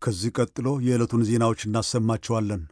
ከዚህ ቀጥሎ የዕለቱን ዜናዎች እናሰማቸዋለን።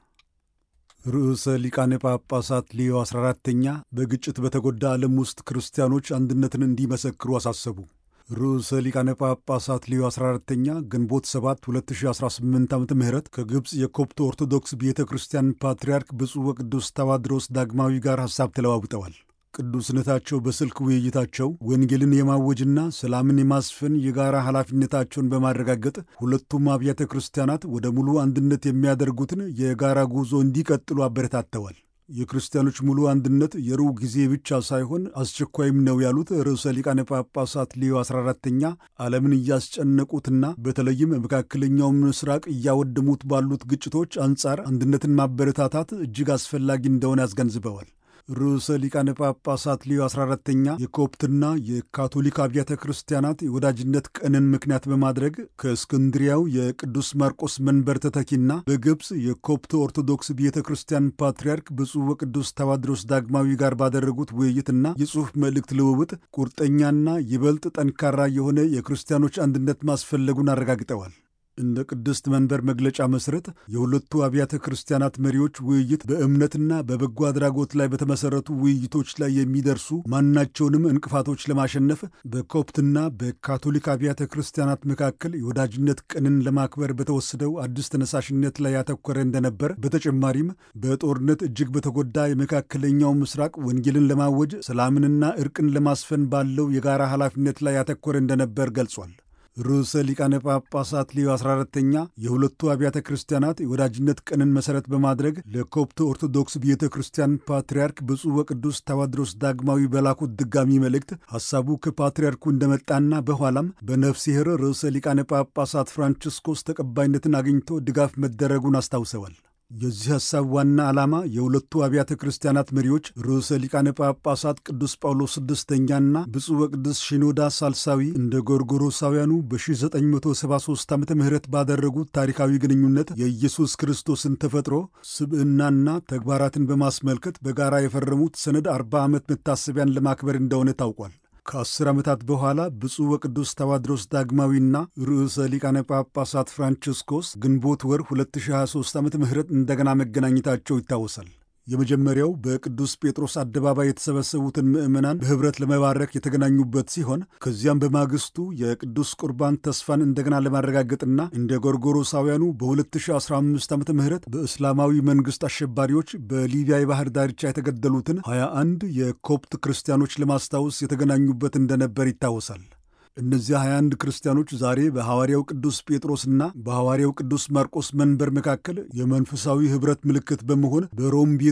ርዕሰ ሊቃነ ጳጳሳት ሌዮ 14ተኛ በግጭት በተጎዳ ዓለም ውስጥ ክርስቲያኖች አንድነትን እንዲመሰክሩ አሳሰቡ። ርዕሰ ሊቃነ ጳጳሳት ሌዮ 14ተኛ ግንቦት 7 2018 ዓ ም ከግብፅ የኮፕት ኦርቶዶክስ ቤተ ክርስቲያን ፓትርያርክ ብፁዕ ወቅዱስ ታዋድሮስ ዳግማዊ ጋር ሐሳብ ተለዋውጠዋል። ቅዱስነታቸው በስልክ ውይይታቸው ወንጌልን የማወጅና ሰላምን የማስፈን የጋራ ኃላፊነታቸውን በማረጋገጥ ሁለቱም አብያተ ክርስቲያናት ወደ ሙሉ አንድነት የሚያደርጉትን የጋራ ጉዞ እንዲቀጥሉ አበረታተዋል። የክርስቲያኖች ሙሉ አንድነት የሩቅ ጊዜ ብቻ ሳይሆን አስቸኳይም ነው ያሉት ርዕሰ ሊቃነ ጳጳሳት ሌዮ 14ተኛ ዓለምን እያስጨነቁትና በተለይም መካከለኛው ምስራቅ እያወደሙት ባሉት ግጭቶች አንጻር አንድነትን ማበረታታት እጅግ አስፈላጊ እንደሆነ አስገንዝበዋል። ርዕሰ ሊቃነ ጳጳሳት ሌዮ 14ተኛ የኮፕትና የካቶሊክ አብያተ ክርስቲያናት የወዳጅነት ቀንን ምክንያት በማድረግ ከእስክንድሪያው የቅዱስ ማርቆስ መንበር ተተኪና በግብፅ የኮፕት ኦርቶዶክስ ቤተ ክርስቲያን ፓትርያርክ ብፁዕ ወቅዱስ ታዋድሮስ ዳግማዊ ጋር ባደረጉት ውይይትና የጽሑፍ መልእክት ልውውጥ ቁርጠኛና ይበልጥ ጠንካራ የሆነ የክርስቲያኖች አንድነት ማስፈለጉን አረጋግጠዋል። እንደ ቅድስት መንበር መግለጫ መሠረት የሁለቱ አብያተ ክርስቲያናት መሪዎች ውይይት በእምነትና በበጎ አድራጎት ላይ በተመሠረቱ ውይይቶች ላይ የሚደርሱ ማናቸውንም እንቅፋቶች ለማሸነፍ በኮፕትና በካቶሊክ አብያተ ክርስቲያናት መካከል የወዳጅነት ቀንን ለማክበር በተወሰደው አዲስ ተነሳሽነት ላይ ያተኮረ እንደነበር፣ በተጨማሪም በጦርነት እጅግ በተጎዳ የመካከለኛው ምስራቅ ወንጌልን ለማወጅ ሰላምንና እርቅን ለማስፈን ባለው የጋራ ኃላፊነት ላይ ያተኮረ እንደነበር ገልጿል። ርዕሰ ሊቃነ ጳጳሳት ሌዮ 14ተኛ የሁለቱ አብያተ ክርስቲያናት የወዳጅነት ቀንን መሠረት በማድረግ ለኮፕት ኦርቶዶክስ ቤተ ክርስቲያን ፓትርያርክ ብፁዕ ወቅዱስ ታዋድሮስ ዳግማዊ በላኩት ድጋሚ መልእክት ሐሳቡ ከፓትርያርኩ እንደመጣና በኋላም በነፍሲሔር ርዕሰ ሊቃነ ጳጳሳት ፍራንቺስኮስ ተቀባይነትን አግኝቶ ድጋፍ መደረጉን አስታውሰዋል። የዚህ ሐሳብ ዋና ዓላማ የሁለቱ አብያተ ክርስቲያናት መሪዎች ርዕሰ ሊቃነ ጳጳሳት ቅዱስ ጳውሎስ ስድስተኛና ብፁዕ ወቅዱስ ሽኖዳ ሳልሳዊ እንደ ጎርጎሮሳውያኑ በ1973 ዓ ም ባደረጉት ታሪካዊ ግንኙነት የኢየሱስ ክርስቶስን ተፈጥሮ ስብዕናና ተግባራትን በማስመልከት በጋራ የፈረሙት ሰነድ 40 ዓመት መታሰቢያን ለማክበር እንደሆነ ታውቋል። ከአስር ዓመታት በኋላ ብፁዕ ወቅዱስ ታዋድሮስ ዳግማዊና ርዕሰ ሊቃነ ጳጳሳት ፍራንቺስኮስ ግንቦት ወር 2023 ዓ ም እንደገና መገናኘታቸው ይታወሳል። የመጀመሪያው በቅዱስ ጴጥሮስ አደባባይ የተሰበሰቡትን ምዕመናን በኅብረት ለመባረክ የተገናኙበት ሲሆን ከዚያም በማግስቱ የቅዱስ ቁርባን ተስፋን እንደገና ለማረጋገጥና እንደ ጎርጎሮሳውያኑ በ2015 ዓ ም በእስላማዊ መንግሥት አሸባሪዎች በሊቢያ የባህር ዳርቻ የተገደሉትን 21 የኮፕት ክርስቲያኖች ለማስታወስ የተገናኙበት እንደነበር ይታወሳል። እነዚህ 21 ክርስቲያኖች ዛሬ በሐዋርያው ቅዱስ ጴጥሮስና በሐዋርያው ቅዱስ ማርቆስ መንበር መካከል የመንፈሳዊ ኅብረት ምልክት በመሆን በሮም